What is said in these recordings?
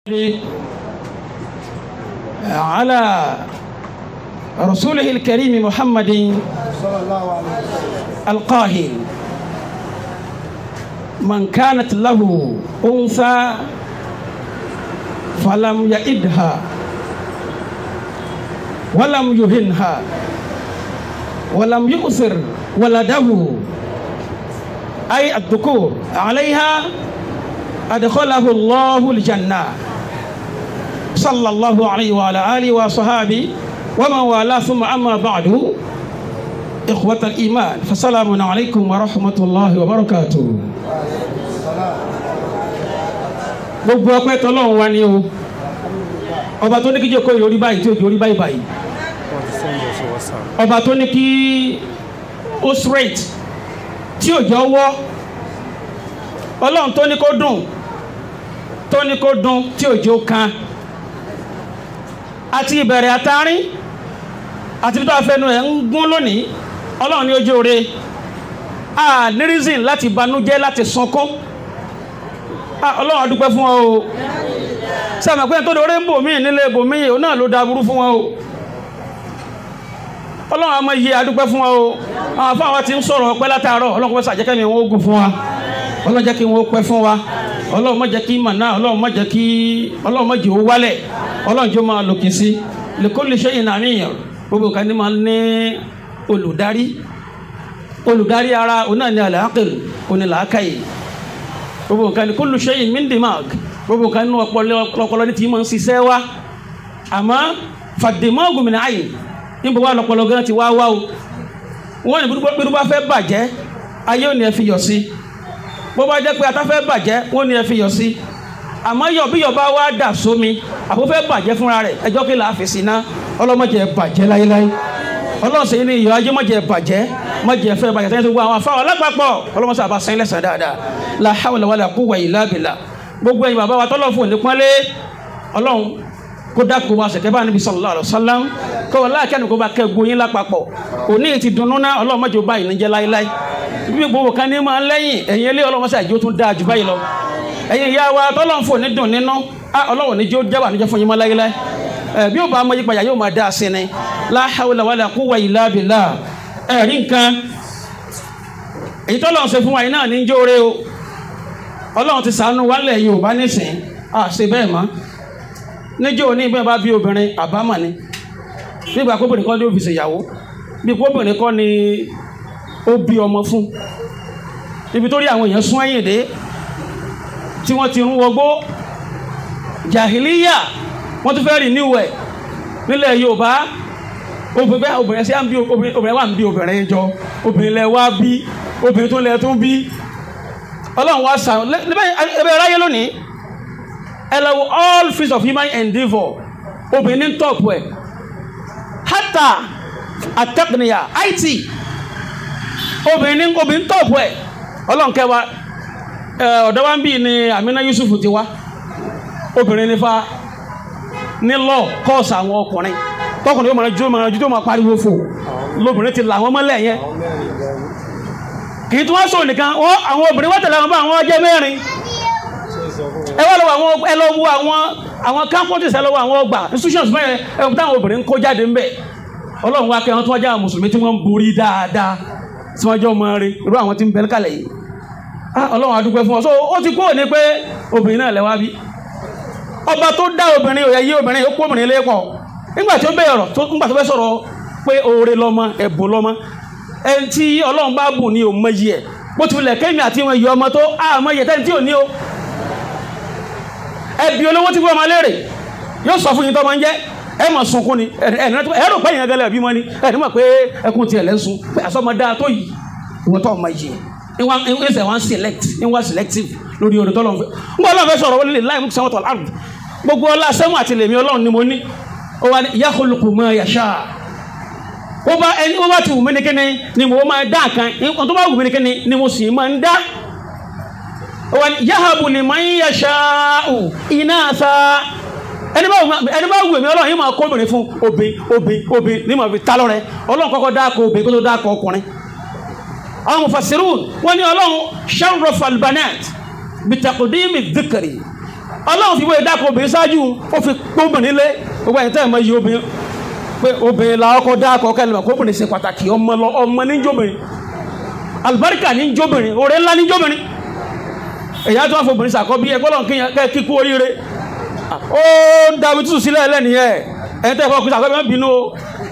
على رسوله الكريم محمد صلى الله عليه وسلم القاهر من كانت له أنثى فلم يئدها ولم يهنها ولم يؤثر ولده أي الذكور عليها أدخله الله الجنة صلى الله عليه وعلى آله وصحابه ومن والاه ثم أما بعد إخوة الإيمان فسلام عليكم ورحمة الله وبركاته gbogbo ọpẹ́ tọlọ́run wa ni o ọba tó ní kí jókòó ìròrí báyìí tí ó jórí báyìí báyìí ọba tó ní kí ó straight tí ò jọ wọ́ ọlọ́run tó ní kó dùn tó ní kó dùn tí ò jọ kan àti ìbẹ̀rẹ̀ àtàrin àti bí tó afẹnu ẹ̀ ń gún lónìí ọlọ́run ní ojú oore a ní reason láti banújẹ́ láti sunkún a ọlọ́run a dúpẹ́ fún ọ o sẹ́mi pé tó dorí ń bò mí nílé bò mí òun náà ló da burú fún wọn o ọlọ́run a máa yí a dúpẹ́ fún ọ o àwọn afáwọn ti ń sọ̀rọ̀ ọpẹ́ látàárọ̀ ọlọ́run kò sàjẹ́kẹ́ mi wọ́n ogun fún wa ọlọ́run jẹ́ kí wọ́n pẹ́ fún wa ọlọ́run má jẹ́ kí màná ọlọ́run má jẹ́ kí ọlọ́run má jẹ́ ó wálẹ̀ ọlọ́run jọ máa lòkè sí lèkólè ṣe ìnàmíyàn gbogbo kan ní máa ní olùdarí olùdarí ara òun náà ní al-aql òun ní làákàyè gbogbo nǹkan ní kullu shay'in min dimag gbogbo nǹkan nínú ọpọlọ ní tí máa ń ṣiṣẹ́ wá àmọ́ fad-dimagu min ayn níbo wà lọpọlọ gan ti wá wá o wọ́n ní bí bá fẹ́ bàjẹ́ ayé ò ní ẹ fi yọ̀ sí bó bá jẹ́ pé ata fẹ́ bàjẹ́ wọ́n ní ẹ fi yọ̀ sí àmọ́ yọ̀ bí yọ̀ bá wá dà sómi àbó fẹ́ bàjẹ́ fúnra rẹ̀ ẹjọ́ kí làá fi sí ná ọlọ́mọdé bàjẹ́ láyéláyé ọlọ́sẹ̀ yìí ni ìyọ̀ ajé mọ̀jẹ̀ bàjẹ́ mọ̀jẹ̀ fẹ́ bàjẹ́ sẹ́yìn tó gbọ́ àwọn afáwọn alápapọ̀ ọlọ́mọsẹ̀ àbá sẹ́yìn lẹ́sàn dáadáa la hawla wala quwwata illa billah gbogbo ẹ̀yin bàbá wa tọ́lọ̀ fún òní pọ́nlé ọlọ́run kó dákò wa sẹ̀kẹ́ bá níbi sallallahu alaihi wasallam kó wọ́n láàkẹ́ nìkó bá kẹ́ gbóyin lápapọ̀ òní ti dunnú ná ọlọ́run mọ̀jẹ̀ báyìí níjẹ́ láíláí bí gbogbo kan ní máa ń lẹ́yìn ẹ̀yin ilé ọlọ́mọsẹ̀ àjò tún dáa jù báyìí lọ ẹ̀yin ìyá wa tọ́lọ̀ fún òní dùn nínú ọlọ́run níjó jábà níjẹ́ fún yín mọ́ láíláí bí ó bá mọ yípadà yóò máa dá a sí ni la hawla wala quwwata illa billah ẹ̀rí nǹkan èyí tó lọ́n ṣe fún wa yìí náà ní jóore o ọlọ́run ti sànú wálẹ̀ yorùbá nísìn à ṣe bẹ́ẹ̀ mọ́ níjó ní bẹ́ẹ̀ bá bí obìnrin àbámọ̀ ni nígbà kóbìnrin kan ní ó fi ṣèyàwó bí kóbìnrin kan ní ó bí ọmọ fún ibi tó rí àwọn èèyàn sún ẹ̀yìn dé tí wọ́n ti rún wọgbó jàhìlíyà wọ́n tún fẹ́ rìn níwẹ̀ nílẹ̀ yorùbá obìnrin obìnrin sí à ń bí obìnrin wà ń bí obìnrin jọ obìnrin lẹ wá bí obìnrin tó lẹ tún bí ọlọ́run wá sàn ẹbẹ̀ ráyé lónìí ẹ lọ wo all fields of human endeavour obìnrin ní tọ́pù ẹ̀ hata atẹ́kùnìyà it obìnrin ní obìnrin tọ́pù ẹ̀ ọlọ́run kẹwàá ọ̀dọ́ wa ń bí ni Amina Yusuf ti wá obìnrin nífa ní lọ kọ́ọ̀sì àwọn ọkùnrin tọkùnrin yóò máa jó máa jó tó máa pariwo fò lóbìnrin ti là wọ́n mọ́lẹ̀ yẹn kì í tún wá sọ nìkan wọ́n àwọn obìnrin wọ́n tẹ̀lé àwọn bá àwọn ọjọ́ mẹ́rin ẹ wá lọ́wọ́ àwọn ẹ lọ́wọ́ àwọn àwọn campuses ẹ lọ́wọ́ àwọn ọgbà institutions mẹ́rin ẹ wọ́n táwọn obìnrin ń kó jáde ń bẹ̀ ọlọ́run wá kẹ́ wọn tó wájà àwọn mùsùlùmí tí wọ́n ń borí dáadáa tí wọ́n jọ mọ́ rí irú àwọn tí ń bẹ kálẹ̀ yìí ọlọ́run a dúpẹ́ fún ọ so ó ti kúrò ní pé obìnrin náà lẹ́wà bí ọba tó dá obìnrin òye yí obìnrin ó kó obìnrin lé pọ̀ nígbà tí ó bẹ̀rẹ̀ ọ̀rọ̀ tó nígbà tó fẹ́ sọ̀rọ̀ pé oore lọ́mọ ẹ̀bùn lọ́mọ ẹni tí ọlọ́run bá bùn ní òun mọyì ẹ̀ bó ti wulẹ̀ kémi àti wọn yọ ọmọ tó àmọ́ yẹ tẹ́ni tí ò ní o ẹbí olówó tí fún ọmọ léèrè yóò sọ fún yín tó máa ń jẹ́ ẹ mọ̀ sunkún ni ẹ̀rọ pẹ́yìn ẹgẹlẹ́ ẹ̀bí mọ́ ni ẹ̀rí mọ̀ pé ẹkún tiẹ̀ lẹ́sùn pé àsọmọdá tó yìí ìwọ́n tó ọmọ yìí ìwọ́n wọ́n select ìwọ́n selective lórí orin tọ́lọ́run fẹ́ ń bọ́ ọlọ́run fẹ́ sọ̀rọ̀ wọlé láì mú sẹ́wọ́n tọ̀ láàrùn gbogbo ọlá sẹ́mu àti lèmi ọlọ́run ni mo ní ó wà ní yakhluqu ma yasha ó bá ẹni ó bá ti wù mí ní kíni ni mo máa dá kan nǹkan tó bá wù mí ní kíni ni mo sì máa ń dá ó wà ní yahabu liman yasha'u inatha ẹni bá wù mí ọlọ́run yìí máa kó obìnrin fún obìn obìn obìn ní màá fi ta lọ́rẹ ọlọ́run kọ́kọ́ dáko obìn kó tó dáko ọkùnrin àwọn mufassirun wọ́n ní ọlọ́run sharrafa albanat bitaqdimi dhikri ọlọ́run fi wọ́n dákọ̀ obìnrin ṣáájú ó fi gbóbìnrin lé gbogbo ẹ̀yìn tẹ́ ẹ̀ mọ iye obìnrin pé obìnrin la ọkọ̀ dákọ̀ kẹ́lẹ́ mọ̀ kó obìnrin ṣe pàtàkì ọmọ lọ ọmọ ní jóbìnrin alibarika ní jóbìnrin oore ńlá ní jóbìnrin èyí á tó wá fún obìnrin sàkọ́bí ẹ gbọ́dọ̀ kẹ́ kíkú oríire ó dàbí tútù sílẹ̀ ẹlẹ́ni ẹ̀ ẹ̀ tẹ́ fọ́ kí sàkọ́bí má bínú o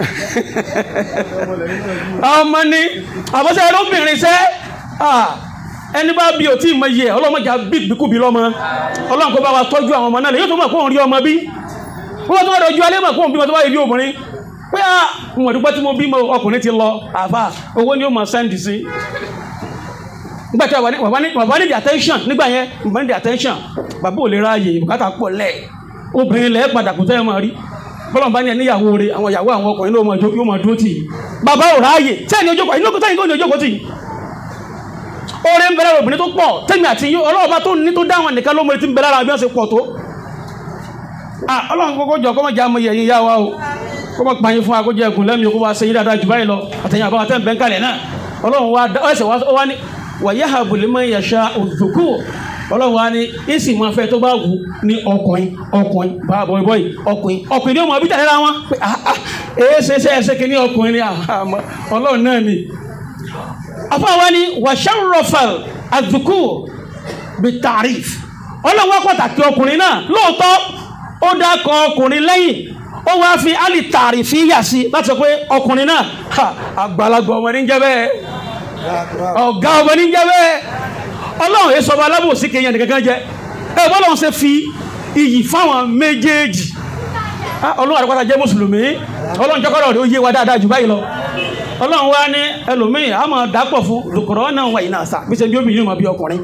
ọmọ ni àbọ̀sẹ̀ ẹlọ́bìnrin sẹ́ ẹni bá bí o tí ì mọ iye ọlọ́mọdé bíkúbi lọ́mọ ọlọ́run kó bá wa tọ́jú àwọn ọmọ náà lè yóò tó mọ̀ kó ń rí ọmọ bí wọ́n tó wà lójú alẹ́ mọ̀ kó ń bímọ tó bá yẹ bí obìnrin pé à mo dúpẹ́ tí mo bí mo ọkùnrin ti lọ àbá owó ni ó mọ̀ sẹ́ndì sí nígbà tí bàbá ní the attention nígbà yẹn bàbá ní the attention bàbá ò lè ráàyè bùkátà pọ̀ lẹ̀ obìnrin lẹ̀ padà kò tẹ́ ẹ máa rí bọ́lọ̀ bá ní ẹni ìyàwó rẹ̀ àwọn ìyàwó àwọn ọkùnrin ló mọ̀ dúró tì bàbá ò ráàyè tẹ́ni ojókòó inú tẹ́ni tó ní ojókòó tì oore ń bẹ lára obìnrin tó pọ̀ tẹ́mi àti yín ọlọ́run bá tó ní tó dáwọn nìkan ló mọ̀ tí ń bẹ lára bí wọ́n ṣe pọ̀ tó ọlọ́run kọ́kọ́ jọ kọ́mọ̀ jẹ́ amọ̀ yẹ̀yìn yá wa o kọ́mọ̀ pààyàn fún akójọ ẹ̀kùn lẹ́mìí kó wá ṣe yín dáadáa jù báyìí lọ àtẹ̀yìn àbáwá tẹ́ ń bẹ́ ń kalẹ̀ náà ọlọ́run wa ẹsẹ̀ wa ní wàyà àbùlé mọ́ ìyàṣà òdòkú ọlọ́run wa ní ìsì máa fẹ́ tó bá wù ní ọkùnrin ọkùnrin bá bọ̀ bọ̀ ọkùnrin ọkùnrin ní ọmọ abíjà lára wọn pé èé ṣe ṣe ẹsẹ̀ kìíní ọkùnrin ní ọlọ́run náà ni afọwọ́ ni wàṣẹ́rọ̀fẹ̀l àdùkú bí tàríf ọlọ́wọ́ pàtàkì ọkùnrin náà lóòótọ́ ó dákọ̀ ọkùnrin lẹ́yìn ó wá fi alì tàrífì yà sí láti sọ pé ọkùnrin náà àgbàlagbà ọmọ ní jẹ́ bẹ́ẹ̀ ọ̀gá ọmọ ní jẹ́ bẹ́ẹ̀ ọlọ́run èso ọba alábòsí kìí yẹn nìkankan jẹ ẹ bọ́lọ́run ṣe fi iyì fáwọn méjèèjì ọlọ́run àdúgbò jẹ́ mùsùlùmí ọlọ́run jọ́kọ́rọ̀ rẹ̀ ó yé wa dáadáa jù báyìí lọ ọlọ́run wá ní ẹlòmíì a máa dápọ̀ fún lùkùrọ̀ náà wà iná àṣà bí ṣe bí obìnrin máa bí ọkùnrin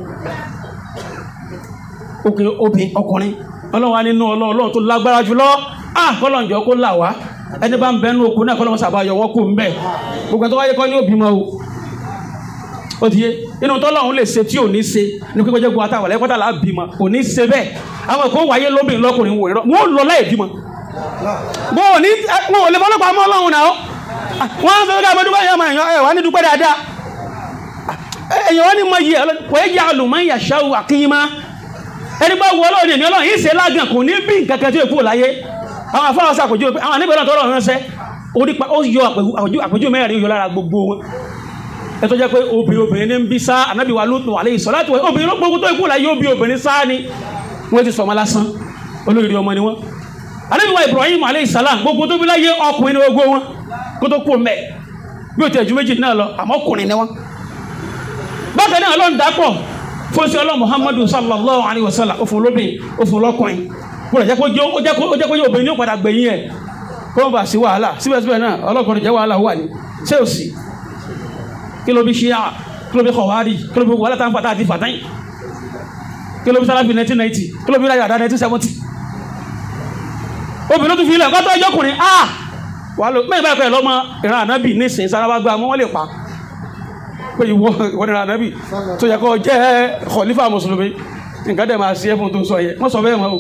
òkè obìn ọkùnrin ọlọ́run wá nínú ọlọ́run tó lágbára jùlọ ah kọ́lọ̀njọ́ kó là wá ẹni bá ń bẹ nínú okùn náà kọ́lọ́run sàbáyọ wọ́n kù ń bẹ̀ gbogbo tó wáyé kọ́ ní òbí mọ́ o ó ti yé inú tọ́lọ́run lè ṣe tí ò ní ṣe ní pípẹ́ jẹ́ gbọ́ àtàwọn ẹ̀kọ́tà là á bímọ kò ní ṣe bẹ́ẹ̀ àwọn ẹ̀kọ́ wáyé lóbìnrin lọ́kùnrin wò rọ́ wọ́n lọ láì bímọ bó o ní wọn ò lè fọlọ́pàá mọ́ ọlọ́run náà wọ́n á sọ pé káàmọ́ dúpẹ́ yọmọ èèyàn ẹ̀ wá ní dúpẹ́ dáadáa èèyàn wọ́n ní mọ iye kò é jẹ́ àlùmọ́ ìyàṣáwò àkínyìmá ẹni bá wọ ọlọ́run èmi ọlọ́run yìí ṣe lágàn kò ní bí nǹkan kan tí èkó láyé àwọn afárá sàkójú àwọn àníbẹ̀ náà tọ́lọ̀ ránṣẹ́ orí pa ó yọ àpèjú mẹ́rin yọ lára gbogbo wọn ẹ tó jẹ́ pé obìnrin obìnrin ní ń bí sá ànábì wa lóòótọ́ wà lẹ́yìn sọ láti obìnrin ló gbogbo tó ikú láyé obì obìnrin sá ni wọ́n ti sọmọ lásán olórí ọmọ ni wọ́n ànábì wa Ibrahim alayhi salam gbogbo tó bí láyé ọkùnrin ní gbogbo wọn kó tó kú mẹ́ bí o tẹ̀ ju méjì náà lọ àmọ́ ọkùnrin ni wọ́n. bákan náà ọlọ́run dàpọ̀ fún sí ọlọ́run muhammadu sallallahu alayhi wa sallam òfin olóbìn òfin olọ́kùnrin kó lè jẹ́ kó jẹ́ ó jẹ́ kó yẹ obìnrin ní òpadà gbẹ̀yìn ẹ̀ kó wọ́n bá sí wàhálà síbẹ̀síbẹ̀ náà ọlọ́kùnrin jẹ́ wàhálà wà ní ṣé ò sí kí ló bí ṣíà kí ló bí kọ̀wárì kí ló bí wàhálà tá ń fàtà àti fàtàyìn kí ló bí sálábì 1990 kí ló bí ráyà 1970 obìnrin tó fi ilẹ̀ kọ́tọ́ ọjọ́kùnrin ah wà ló mẹ́rin báyìí pẹ̀lú ọmọ ìran ànábì nísìn sáráwá gbá mọ́ wọ́n lè pa pé ìwọ ìwọ ìran ànábì tó yẹ kó jẹ́ khalifa mùsùlùmí nǹkan dẹ̀ máa sí ẹ̀fún tó sọ yẹ wọ́n sọ bẹ́ẹ̀ mọ́ o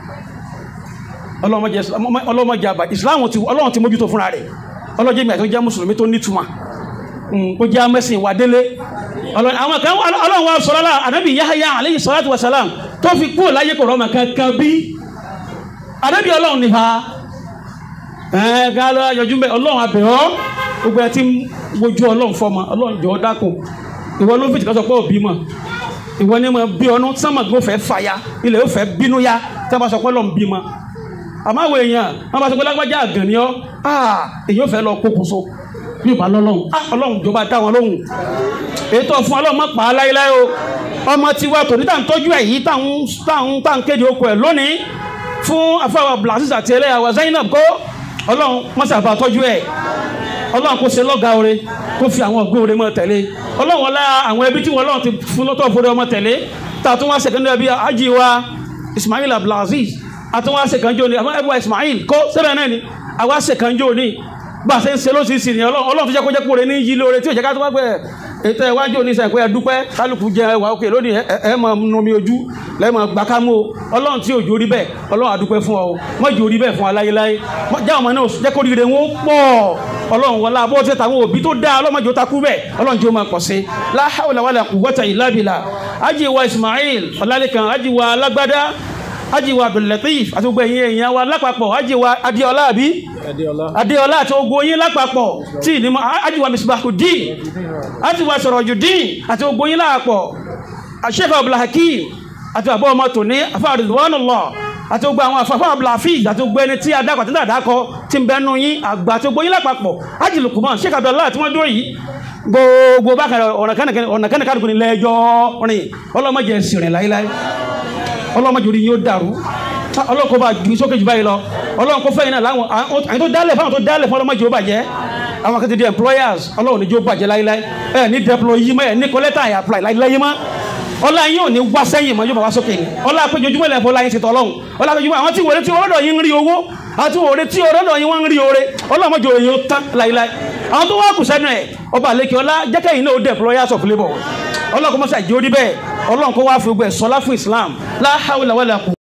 ọlọ́mọdé àbá ìsìláàmù ti ọlọ́run ti mójútó fúnra rẹ̀ ọlọ́jẹ́ mi àti ó jẹ́ mùsùlùmí tó nítumọ̀ kó jẹ́ amẹ́sìn wà délé àwọn kan ọlọ́run wa sọ lọ́la ànábì Yahya alayhi salatu wa salam tó fi kúrò láyé kò rọ́mọ kankan bí ànábì ọlọ́run ni ha ẹ̀ẹ́gá lọ yọjú mẹ́ ọlọ́run abẹ̀ ọ́ gbogbo ẹ ti ń wojú ọlọ́run fọmọ ọlọ́run jọ dákun ìwọ ló ń fìtì kọ́sọ̀ pé òbí mọ̀ ìwọ ni mo bí ọnu sánmà tó fẹ́ fàya ilẹ̀ ó fẹ́ bínú ya tí wọ́n bá sọ pé ọlọ́run bí mọ̀ àmọ́ àwọn èèyàn wọ́n bá sọ pé lágbájá àgàn ni ọ́ èyí ò fẹ́ lọ kókòso bí ìbá lọ́lọ́run ọlọ́run jọba dá wọn lóhùn ètò fún ọlọ́run mọ̀ pa á láéláé o ọmọ tiwa tòní tá à ń tọ́jú ẹ̀ yìí tá à ń kéde oko ẹ̀ lónìí fún afáwà blasis àti ẹlẹ́yàwó Zainab kó ọlọ́run mọ́sàbà tọ́jú ẹ̀ ọlọ́run kò ṣe lọ́gàá oore kó fi àwọn ọ̀gbọ́n oore mọ́ tẹ̀lé ọlọ́run ọlá àwọn ẹbí tí wọ́n ọlọ́run ti fún lọ́tọ̀ fúnra ọmọ tẹ̀lé tá a tún wá ṣèkánjọ́ ẹbí ají wa Ismail Abdulaziz a tún wá ṣèkánjọ́ ní àwọn ẹbí wa Ismail kó sẹ́bẹ̀ náà ni àwa ṣèkánjọ́ ní bá a ṣe ń ṣe lóṣìṣì ni ọlọ́run fi jẹ́ kó jẹ́ kó re ní yí lóore tí ò jẹ́ ká tó wá pẹ́ ètò ìwájú oníṣẹ́ ìpẹ́ ẹ̀dúpẹ́ kálukú jẹ ẹwà òkè lónìí ẹ mọ̀ nomi ojú lẹ́mọ̀ gbàkámú ọlọ́run tí òjò rí bẹ́ẹ̀ ọlọ́run àdúpẹ́ fún ọ mọ́jì orí bẹ́ẹ̀ fún aláyéláyé jẹ́ ọmọ náà jẹ́ kó rire wọn pọ̀ ọlọ́run wọlá bó ṣe tàwọn òbí tó dáa ọlọ́mọdé ó takú bẹ́ẹ̀ ọlọ́run jẹ́ ó máa pọ̀ sí la hawla wala quwwata illa billah ajiwa Ismail ọlálẹ́kan ajiwa alágbádá ajiwa abdullatif àti gbogbo ẹ̀yin èèyàn wa lápapọ̀ ajiwa adéọlá àbí Adéọlá. adéọlá àti gbogbo yín lápapọ̀ tí ìdímọ̀ ajiwa misbahudin ajiwa sọ̀rọ̀jùdín àti gbogbo yín lápapọ̀ àṣẹ́fà abdulhakeem àti àbọ̀ ọmọ tòní afá ridwanullah àti gbogbo àwọn afáfá abdulhafiz àti gbogbo ẹni tí adákọ̀ tí dàdákọ̀ tí ń bẹnu yín àgbà àti gbogbo yín lápapọ̀ ajilukuman sheikh abdullahi tí wọ́n dúró yìí gbogbo bákan ọ̀nà kẹ́nìkàdùkù ní lẹ́jọ́ rìn ọlọ́mọdé ẹ̀sìn rìn láíláí ọlọ́mọdé orí yóò dàrú ọlọ́run kó bá ju sókè jù báyìí lọ ọlọ́run kó fẹ́yìn náà láwọn àwọn tó dálẹ̀ fáwọn tó dálẹ̀ fún ọlọ́mọdé ó bàjẹ́ àwọn kan ti di employers ọlọ́run níjó bàjẹ́ láíláí ẹ ní deploy yìí mọ́ ẹ ní kọ́lẹ́tà ẹ̀ apply láíláí mọ́ ọlá yín ò ní wá sẹ́yìn mọ́ yóò bá wá sókè ni ọlá péjojúmọ́ ilẹ̀ fọlá yín ti tọ́ ọlọ́run ọlá péjojúmọ́ àwọn tí wòlé tí ọlọ́dọ̀ yín ń rí owó àwọn tí wòlé tí ọlọ́dọ̀ yín wọ́n ń rí oore ọlọ́mọdé òye ó tán láíláí àwọn tó wá kù sẹ́nu ẹ̀ ọba àlekè ọlá jẹ́kẹ́yìn náà ó deployers of labour ọlọ́run kó mọ́sá ìjó rí bẹ́ẹ̀ ọlọ́run kó wá fi gbẹ̀ sọlá fún Islam la hawla wala quwwata